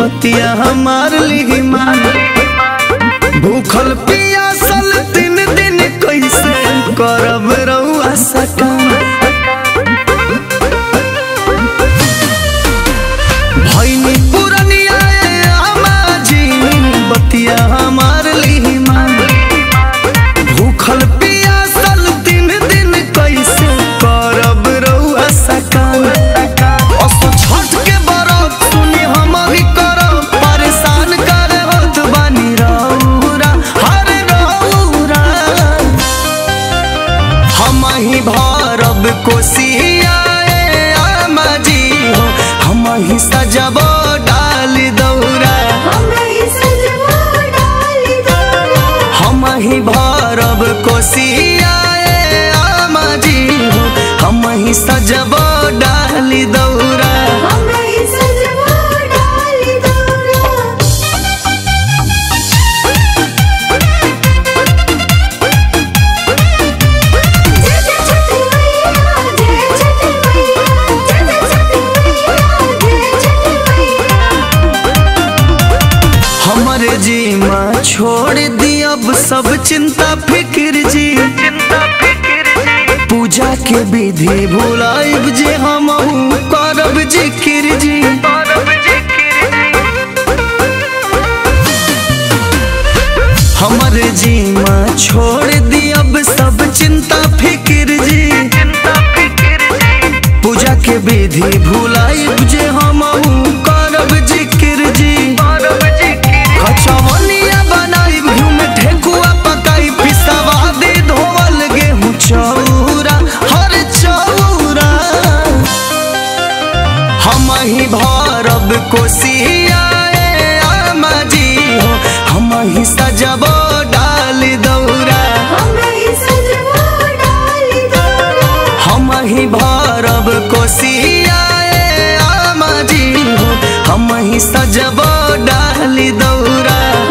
बतिया हमार लिही मान भूखल पियासल तीन दिन कैसे करब रउआ सकाम भैनी पुरनिया आमाजी बतिया हमार लिही मान भूखल पियासल तीन दिन कैसे करब रउआ सकाम असो छठ के बरत सुनी हम ही करब परेशान करे होत बानी रउरा हर रउरा हम ही भरब कोसिया ए आमाजी हो हम ही सजब डाल दौरा हम ही भरब कोसिया ए आमाजी हो हम ही सजब डाल दौरा हमरे जीमा छोड़ दी अब सब चिंता फिक्र जी पूजा के विधि भुलाइब जे हम करब जिक्र जी हमरे जीमा छोड़ दी अब सब चिंता फिक्र जी पूजा के विधि भुलाइब जे हम करब जिक्र जी कचवनिया बनाई घी में ठेकुआ पकाई पिसवा दे धोवल गेहूं चौरा हर चौरा हम ही भरब कोसिया ए आमाजी हो हम ही सजब डाल दौरा हम ही भरब कोसिया ए आमाजी हो हम ही सजब डाल दौरा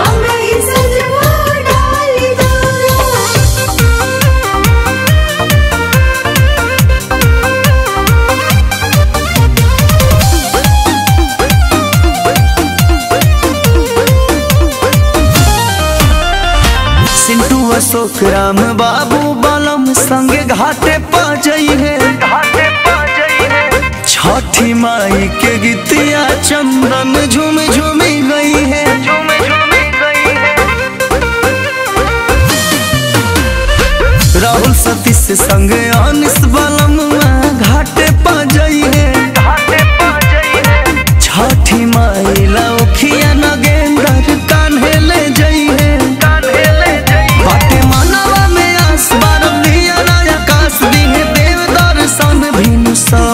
सिंटू अशोक राम बाबू बलम संगे घाटे पजई है छठी माई के गीतिया चंदन झूम झूमी गई है राहुल सतीश संग अनिस बलम घाटे पजई है छठी माई लौखिया नगेंदर कान्हे ले जई है बाटे मनवा में आस बारम दिया नया काश दिहे देव दर्शन भिनु सा